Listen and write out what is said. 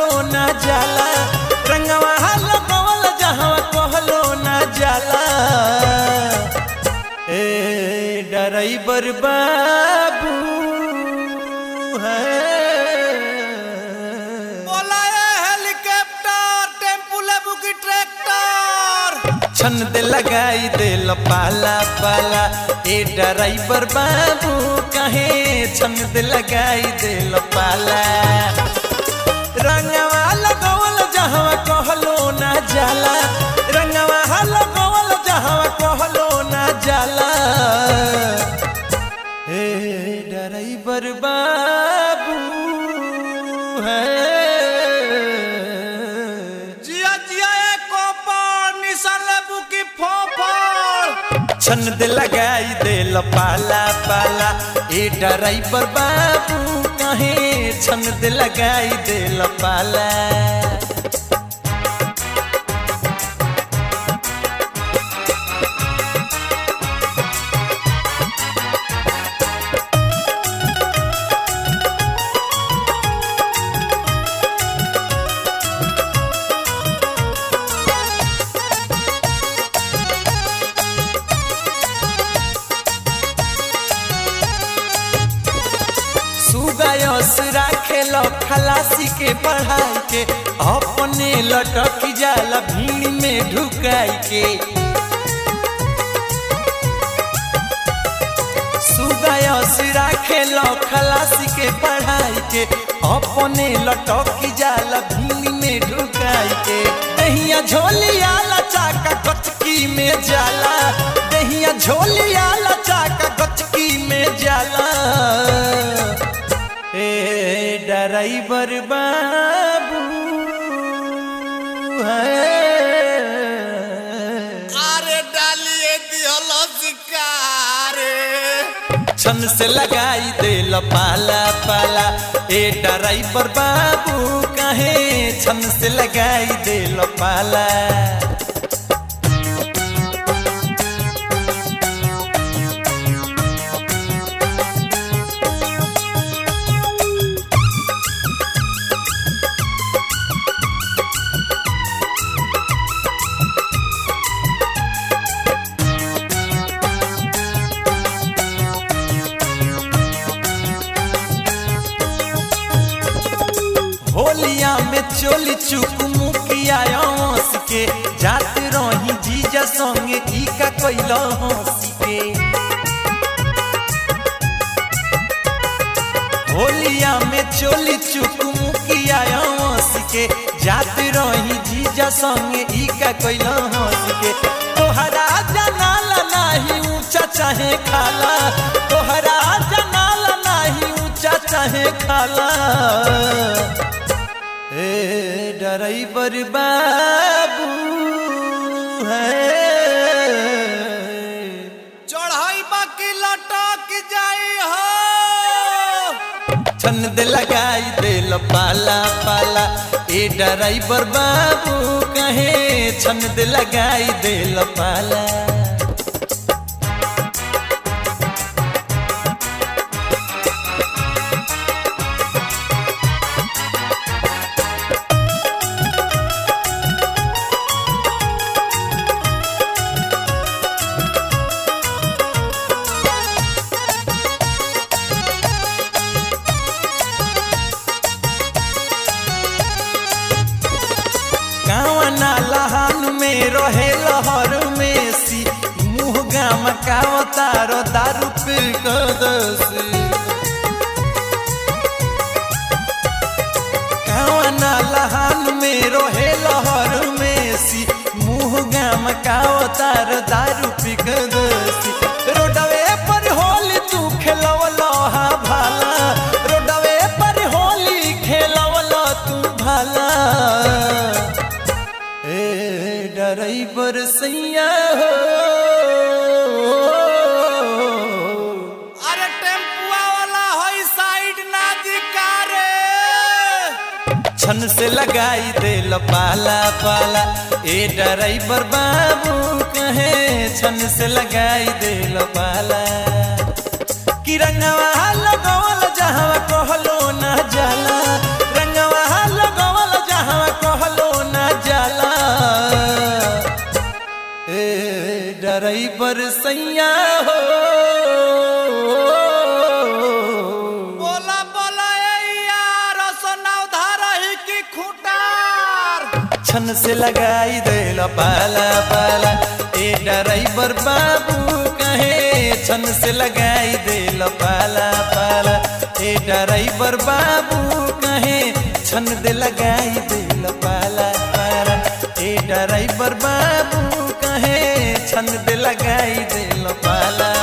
कहलो ना जाला रंगवा लगवल जहाँ कहलो ना जाला ए डराइबर बाबू है बोला ये हेलीकॉप्टर टेम्पू लेबू की ट्रैक्टर छन दे लगाई दे पाला पाला ए डराइबर बाबू कहे छन दे लगाई दे पाला रंगवा लगवल जहाँ कहलो ना जाला रंगवा लगवल जहाँ कहलो ना जाला ए डराइबर बाबू है जिया जिया ए कोपर निशान लेबू की फोफर छन दे लगाई दे पाला पाला ए डराइबर बाबू कहे छन दे लगाई दे पाला सुगायस राखेल खलासी के पढ़ाई के अपने लटक जाला भीड़ में ढुकाई के सुगायस राखेल खलासी के पढ़ाई के अपने लटक जाला भीड़ में ढुकाई के दहिया झोलिया लचाका गचकी में जाला दहिया झोलिया लचाका गचकी में जाला ए डराइबर बाबू है अरे डालिए दिहल शिकारे छन से लगाई दे पाला पाला ए डराइबर बाबू कहे छन से लगाई दे पाला होलिया में चोली चुक मुखिया हंस के जात रही जीजा संगे ई का कैल हंस के होलिया में चोली चुक मुखिया हंस के जात रही जीजा संगे ई का कैल हंस के तोहरा जनाला नाही ऊंचा चाहे खाला तोहरा जनाला नाही ऊंचा चाहे खाला ए डराइबर बाबू है चढ़ाई बाकी लटक जाई हो छन दे लगाई दे पाला पाला ए डराइबर बाबू कहे छन दे लगाई दे पाला कावना लहान में रहे लहर में सी मुँह गाम कावतारो दारू पी कदसी कावना लहान में रहे लहर में सी मुँह गाम कावतारो दारू पी कदसी रोडवे पर होली तू खेलवलो हा भाला रोडवे पर होली खेलवलो तू भाला ए डराइबर सैया हो अरे टेम्पुआ वाला होई साइड ना दिकारे छन से लगाई दे पाला पाला ए डराइबर बाबू कहे छन से लगाई दे पाला कि रंगवा लगवल जहाँ कहलो न जाला रंगवा लगवल छन से लगाई देल पाला पाला ए ड्राइवर बाबू कहे छन से लगाई देल पाला पाला ए ड्राइवर बाबू कहे छन दे लगाई देल पाला पाला ए ड्राइवर बाबू कहे छन दे लगाई देल पाला